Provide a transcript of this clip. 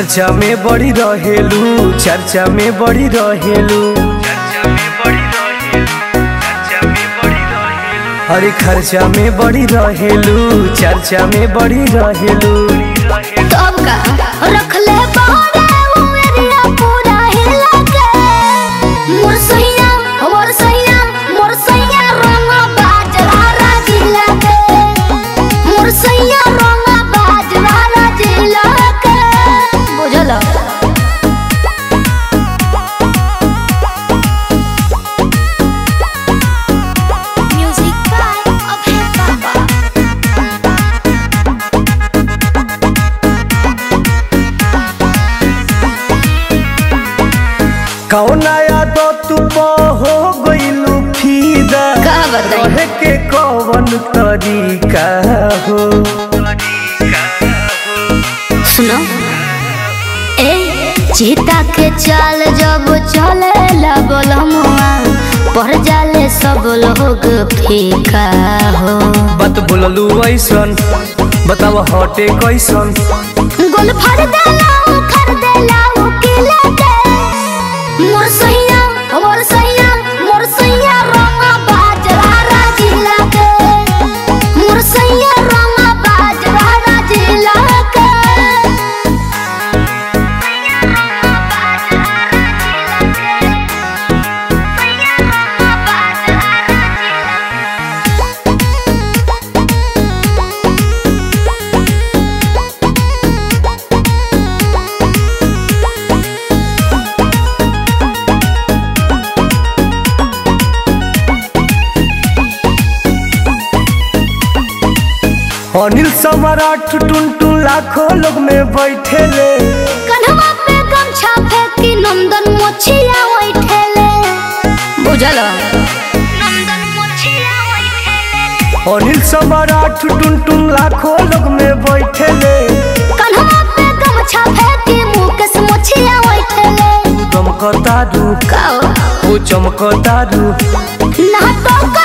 खर्चा में बड़ी रहेलू चर्चा में बड़ी रहेलू अरे खर्चा में बड़ी रहेलू चर्चा में बड़ी रहेलू तब का रख ले बहरे उ एरिया पूरा हिला के मोर सैया मोर सैया मोर सैया रंग बाजरा राजिला के मोर सैया रंग बाजरा राजिला के बुझल म्यूजिक बाय अभय बाबा कौना यादव तू हो गइलू फीदा का बताई? रहे के कौन तरीका हो सुनो ए चीता के चाल जब चले ला बोलमुआ पढ़ जाले सब लोग फीका हो बात बोललू ऐसन बताव हटे कैसन गोल फड़ देला उखड़ देला उकिला के मोर सैया मोर सैया मोर सैया रंग बाजरा राजिला के मोर सैया रंग बाजरा राजिला के अनिल सम्राट टुनटुन लाखों लोग में बैठे ले कन्हवा पे गमछा फेंकी नंदन मोछिया बैठेले बुझल नंदन मोछिया बैठेले अनिल सम्राट टुनटुन लाखों लोग में बैठे ले कन्हवा पे गमछा फेंकी मुकेश मोछिया बैठेले चमकतारू काओ वो चमकतारू ना तो